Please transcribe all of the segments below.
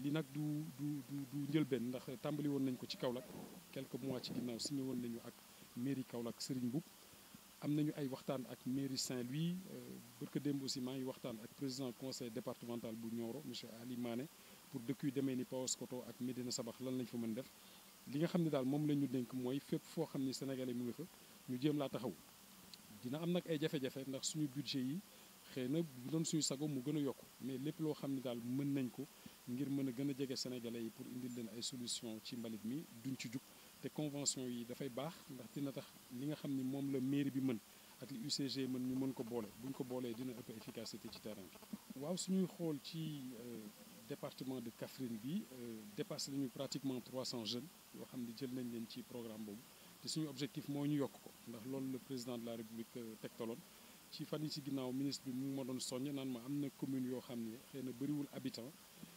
li nag du du du du njëlbeen ndax tàmbali woon nañ ko ci Kaolack quelques mois ci ginnaaw signé woon nañu ak mairie Kaolack Serigne Mboup am nañu ay waxtaan ak mairie Saint-Louis barka démb aussi maa ngi waxtaan ak président conseil départemental bu Nioro monsieur Ali Mané pour dëkk yu demee ni Paoskoto ak Médina Sabax lan lañ fa mën def li nga xam ne daal moom la ñu dénk mooy fépp foo xam ni sénégalais mu nga fa ñu jéem laa taxaw dina am nag ay jafe-jafe ndax suñu budget yi xëy na bu doon suñu sago mu gën a yokku mais lépp loo xam ne daal mën nañ ko ngir mën a gën a jege sénégalais yi pour indil leen ay solution ci mbalit mi duñ ci jug te convention yi dafay baax ndax dina tax li nga xam ni moom la mairie bi mën ak li UCG mën ñu mën ko boole buñ ko boolee dina ëpp efficacité ci terrain bi. waaw suñuy xool ci département de Kaffrine bi dépassé nañu pratiquement 300 jeunes yoo xam ne jël nañ leen ci programme boobu te suñu objectif moo ñu yokk ko ndax loolu le président de la république tegtaloon ci fan yi ci ginnaaw ministre bi mu ma doon soññ naan ma am na commune yoo xam ne xëy na bëriwul habitant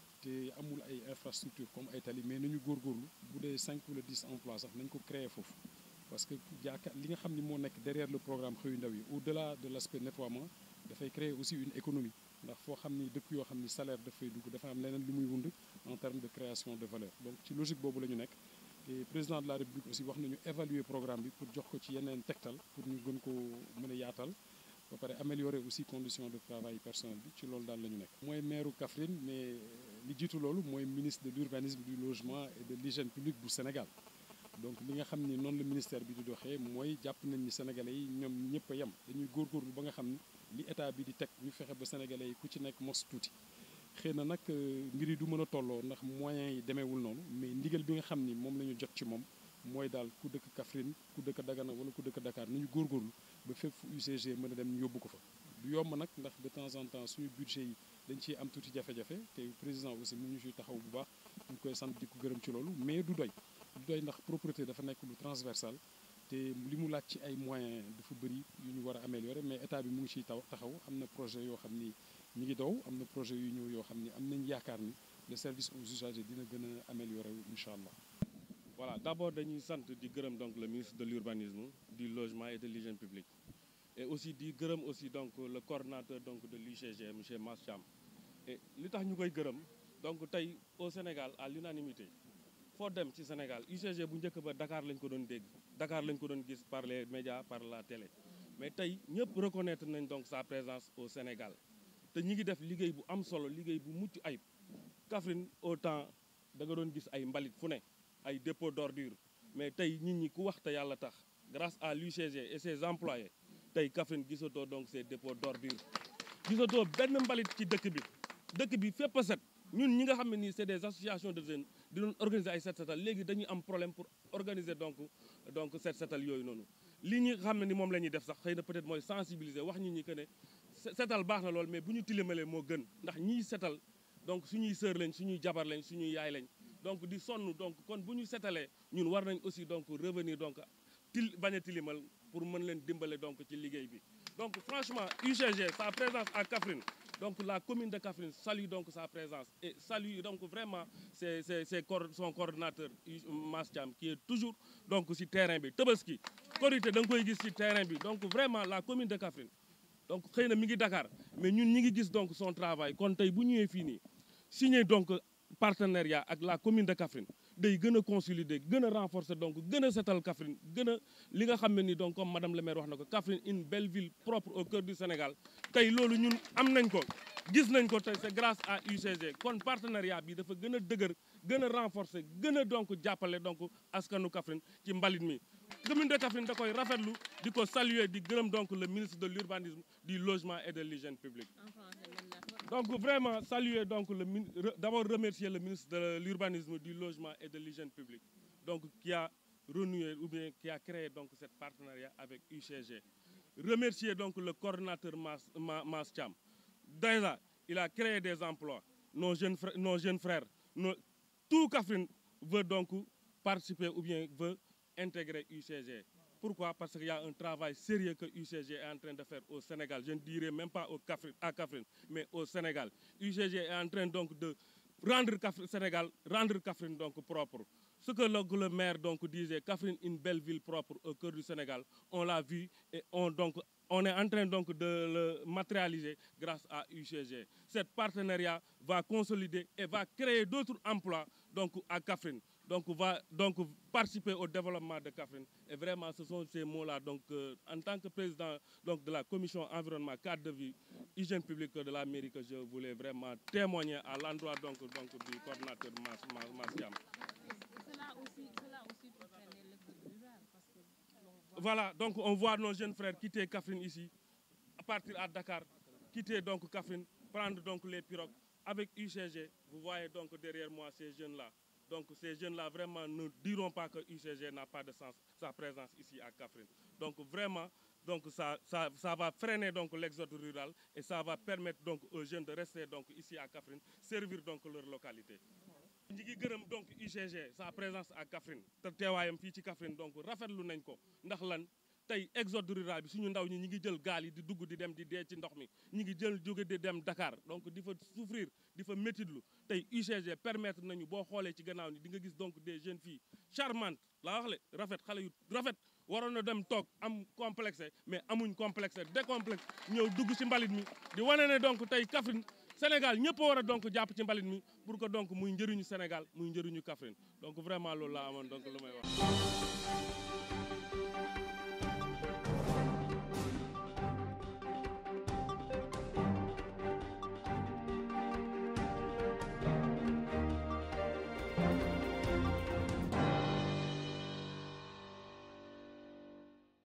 te amul ay infrastructure comme ay tali mais nañu góorgóorlu bu dee 5 wala 10 emplois sax nañ ko créer foofu parce que yaakaar li nga xam ni moo nekk derrière le programme xëyu ndaw yi au delà de l' aspect nettoiement dafay créer aussi une économie ndax foo xam ni dëkk yoo xam ni salaire dafay dugg dafa am leneen lu muy wund en termes de création de valeur donc ci logique boobu la ñu nekk te président de la république aussi wax nañu évaluer programme bi pour jox ko ci yeneen tegtal pour ñu gën ko mën a yaatal ba pare améliorer aussi conditions de travail personnel bi ci loolu daal la ñu nekk. mooy maire Kaffrine mais li jiitu loolu mooy ministre de l'urbanisme du logement et de l'hygiène publique bu Sénégal donc li nga xam ni noonu la ministère bi di doxee mooy jàpp nañ ni sénégalais yi ñoom ñëpp a yem dañuy góorgóorlu ba nga xam ni li état bi di teg ñu fexe ba sénégalais yi ku ci nekk mos tuuti. xëy na nag mbir yi du mën a tolloo ndax moyens yi demeewul noonu mais ndigal bi nga xam ni moom la ñu jot ci moom mooy daal ku dëkk Kaffrine ku dëkk Dagana wala ku dëkk Dakar nañu góorgóorlu ba fépp fu UCG mën a dem ñu yóbbu ko fa. du yomb nag ndax de temps en temps suñu budget yi dañ ciy am tuuti jafe-jafe te président aussi mu ñu ciy taxaw bu baax ñu koy sant di ko gërëm ci loolu mais du doy du doy ndax propreté dafa nekk lu transversal te li mu laaj ci ay moyens dafa bëri yu ñu war a améliorer mais état bi mu ngi ciy taw taxaw am na projet yoo xam ni ñu ngi daw am na projet yu ñëw yoo xam ni am nañ yaakaar ni le service aux usagers dina gën a améliorer wu incha allah. voilà d' abord dañuy sant di gërëm donc le ministre de l'urbanisme du logement et de l'hygiène publique et aussi di gërëm aussi donc le coordonnateur donc de l'UCG monsieur Mass Thiam et li tax ñu koy gërëm donc tey au Sénégal à l'unanimité foo dem ci Sénégal UCG bu njëkk ba Dakar lañ ko doon dégg Dakar lañ ko doon gis par les médias par la télé mais tey ñëpp reconnaître nañ donc sa présence au Sénégal te ñi ngi def liggéey bu am solo liggéey bu mucc ayib Kaffrine au temps da nga doon gis ay mbalit fu ne ay dépôt d'ordure mais tey nit ñi ku wax te yàlla tax grâce à l'UCG et ses employés tey Kaffrine gisatoo donc ces dépôts d'ordure gisatoo benn mbalit ci dëkk bi dëkk bi fépp a set ñun ñi nga xam ne nii c'est des associations de jeunes di doon organiser ay set setal léegi dañuy am problème pour organiser donc donc set setal yooyu noonu li ñu xam ne ni moom la ñuy def sax xëy na peut-être mooy sensibiliser wax nit ñi que ne setal baax na lool mais bu ñu tilimalee moo gën ndax ñiy setal donc suñuy sœur lañ suñuy jabar lañ suñuy yaay lañ donc di sonn donc kon bu ñu setalee ñun war nañ aussi donc revenir donc til bañ a tilimal pour mën leen dimbale donc ci liggéey bi donc franchement UCG sa présence à Kaffrine donc la commune de Kaffrine salue donc sa présence et salue donc vraiment c'est c'est c'est son coordonnateur Mass Thiam qui est toujours donc ci terrain bi Tabaski Korité da nga koy gis ci terrain bi donc vraiment la commune de Kaffrine donc xëy na mi ngi Dakar mais ñun ñi ngi gis donc son travail kon tey bu ñëwee fii nii signé donc partenariat ak la commune de Kaffrine day gën a consolider gën a renforcer donc gën a setal Kaffrine gën a li nga xam ne ni donc comme madame le maire wax na ko Kaffrine une belle ville propre au cœur du Sénégal tey loolu ñun am nañ ko gis nañ ko tey c'est grâce à UCG kon partenariat bi dafa gën a dëgër gën a renforcer gën a donc jàppale donc askanu Kaffrine ci mbalit mi commune de Kaffrine da koy rafetlu di ko saluer di gërëm donc le ministre de l'urbanisme du logement et de l'hygiène publique donc vraiment saluer donc le d'abord remercier le ministre de l'urbanisme du logement et de l'hygiène publique donc qui a renoué ou bien qui a créé donc cette partenariat avec UCG remercier donc le coordonnateur Mass Mass Thiam déjà il a créé des emplois nos jeunes frères nos jeunes frères nos tout Kaffrine veut donc participer ou bien veut intégrer UCG Pourquoi Parce qu'il y a un travail sérieux que UCG est en train de faire au Sénégal. Je ne dirais même pas au Kaffrine, à Kaffrine, mais au Sénégal. UCG est en train donc de rendre Kaffrine, Sénégal, rendre Kaffrine donc propre. Ce que le, le maire donc disait, Kaffrine, une belle ville propre au cœur du Sénégal, on l'a vu et on donc on est en train donc de le matérialiser grâce à UCG. Cet partenariat va consolider et va créer d'autres emplois donc à Kaffrine. Donc va donc participer au développement de Kaffrine. Et vraiment, ce sont ces mots-là. Donc, euh, en tant que président donc, de la commission environnement, cadre de vie, hygiène publique de la mairie, que je voulais vraiment témoigner à l'endroit donc, donc, du coordinateur Mas, Mas, Massiam. Cela aussi, cela aussi concernait le rural parce que l'on voit Voilà, donc on voit nos jeunes frères quitter Kaffrine ici, à partir à Dakar, quitter donc Kaffrine, prendre donc les pirogues. Avec UCG, vous voyez donc derrière moi ces jeunes-là. Donc ces jeunes-là vraiment ne diront pas que UCG n'a pas de sens, sa présence ici à Kaffrine. Donc vraiment, donc ça, ça, ça va freiner donc l'exode rural et ça va permettre donc aux jeunes de rester donc ici à Kaffrine, servir donc leur localité. ñi ngi gërëm donc UCG sa présence à Kaffrine te teewaayam fii ci Kaffrine donc rafetlu nañ ko ndax lan tey exode rural bi suñu ndaw ñi ñi ngi jël gaal yi di dugg di dem di dee ci ndox mi ñi ngi jël jóge di dem Dakar donc di fa souffrir di fa métitlu tey UCG permettre nañu boo xoolee ci gannaaw ni di nga gis donc des jeunes filles charmantes laa wax le rafet xale yu rafet waroon na dem toog am complexe mais amuñ complexe décomplexe ñëw dugg ci mbalit mi di wane ne donc tey Kaffrine Sénégal ñëpp a war a donc jàpp ci mbalit mi pour que donc muy njëriñu Sénégal muy njëriñu Kaffrine donc vraiment loolu laa amoon donc lu may wax